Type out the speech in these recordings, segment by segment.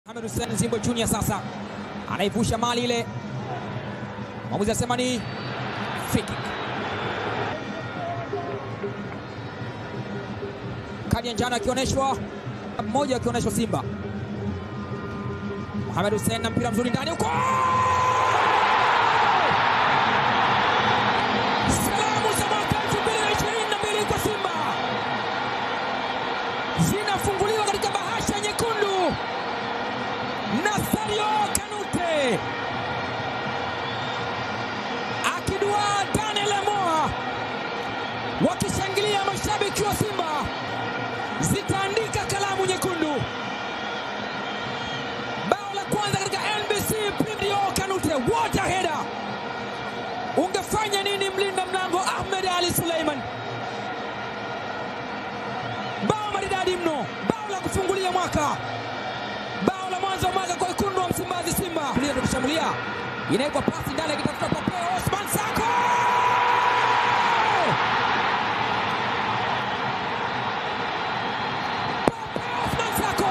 Mohamed Hussein Zimbwe Junior sasa anaivusha mali ile, mwamuzi anasema ni free kick. Kadi ya njano akionyeshwa, mmoja akionyeshwa Simba. Mohamed Hussein na mpira mzuri ndani huko, salamu za mwaka 2022 kwa Simba zinafunguliwa katika bahasha nyekundu. Nasario Kanute akidua Daniel Moa, wakishangilia mashabiki wa Simba, zitaandika kalamu nyekundu. Bao la kwanza katika NBC Premier Kanute, what a header! Ungefanya nini mlinda mlango Ahmed Ali Suleiman? Bao maridadi mno, bao la kufungulia mwaka bao la mwanzo wa mwaka kwa wekundu wa Msimbazi Simba. Kulia tukishambulia, inawekwa pasi ndani, akitafuta Popeo Osman Sako, Popeo Osman Sako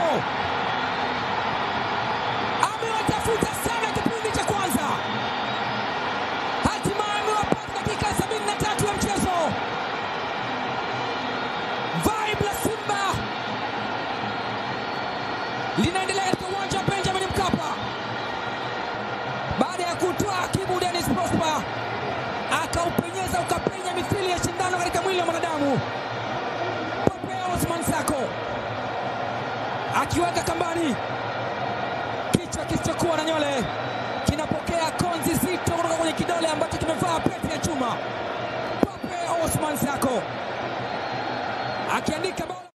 amewatafuta sana kipindi cha kwanza, hatimaye amewapata dakika 73 ya mchezo. Vibe la Simba linaendelea katika uwanja wa Benjamin Mkapa baada ya kutoa Kibu Dennis Prosper akaupenyeza ukapenya mithili ya shindano katika mwili wa mwanadamu. Popeo Osman Sako akiweka kambani, kichwa kisichokuwa na nywele kinapokea konzi zito kutoka kwenye kidole ambacho kimevaa pete ya chuma. Popeo Osman Sako akiandika bao